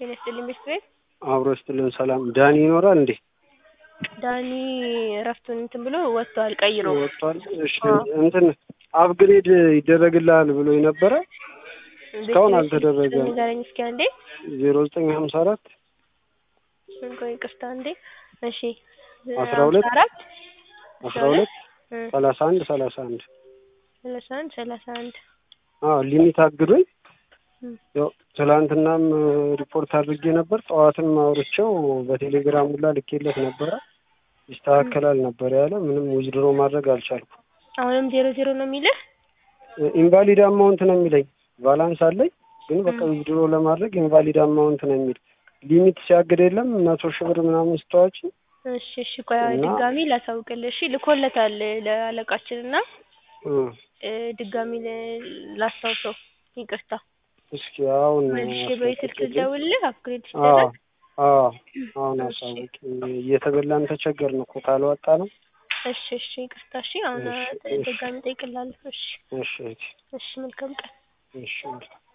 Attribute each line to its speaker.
Speaker 1: ጤና ይስጥልኝ ቤተሰብ
Speaker 2: አብሮ ይስጥልን ሰላም ዳኒ ይኖራል እንዴ
Speaker 1: ዳኒ እረፍቱን እንትን ብሎ ወጥቷል ቀይሮ
Speaker 2: ወጥቷል እሺ እንትን አፕግሬድ ይደረግልሃል ብሎኝ ነበረ እስካሁን አልተደረገም
Speaker 1: ንገረኝ እስኪ አንዴ
Speaker 2: ዜሮ ዘጠኝ ሀምሳ አራት
Speaker 1: ቆይ ይቅርታ አንዴ እሺ
Speaker 2: አስራ ሁለት
Speaker 1: አራት
Speaker 2: አስራ ሁለት ሰላሳ አንድ ሰላሳ አንድ
Speaker 1: ሰላሳ አንድ ሰላሳ አንድ
Speaker 2: አዎ ሊሚት አግዶኝ ያው ትላንትናም ሪፖርት አድርጌ ነበር ጠዋትም አውርቼው በቴሌግራም ሁላ ልኬለት ነበረ ይስተካከላል ነበር ያለ ምንም ዊዝድሮ ማድረግ አልቻልኩም
Speaker 1: አሁንም ዜሮ ዜሮ ነው የሚልህ
Speaker 2: ኢንቫሊድ አማውንት ነው የሚለኝ ባላንስ አለኝ ግን በቃ ዊዝድሮ ለማድረግ ኢንቫሊድ አማውንት ነው የሚል ሊሚት ሲያግድ የለም መቶ ሺህ ብር ምናምን ስተዋች
Speaker 1: እሺ እሺ ቆይ ድጋሚ ላሳውቅልህ እሺ ልኮለታል ለአለቃችን እና ድጋሚ ላስታውሰው ይቅርታ
Speaker 2: እስኪ አሁን
Speaker 1: መልሼ በይ ስልክ ልደውልልህ አፕግሬድ
Speaker 2: አዎ
Speaker 1: ሲደረግ
Speaker 2: አዎ አሁን አሳውቂ እየተበላን ተቸገርን እኮ ካልወጣ ነው
Speaker 1: እሺ እሺ ይቅርታ እሺ አሁን ድጋሚ እጠይቅልሃለሁ እሺ
Speaker 2: እሺ
Speaker 1: እሺ መልካም ቀን
Speaker 2: እሺ